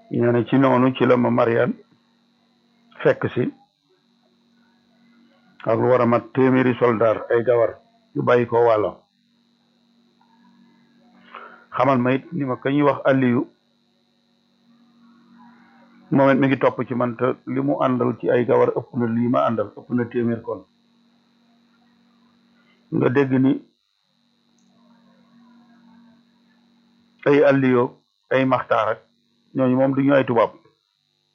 nee na ci noonu ci la ma Mariane fekk si ak lu war a mat téeméeri soldaar ay gawar yu bàyyi ko wàllo xamal ma it ni ma ka ñuy wax Aliyu moom it mi ngi topp ci man te li mu àndal ci ay gawar ëpp na lii ma àndal ëpp na téeméer kon nga dégg ni ay Aliyu ay maxtaar ak ñooñu moom du ñu ay tubaab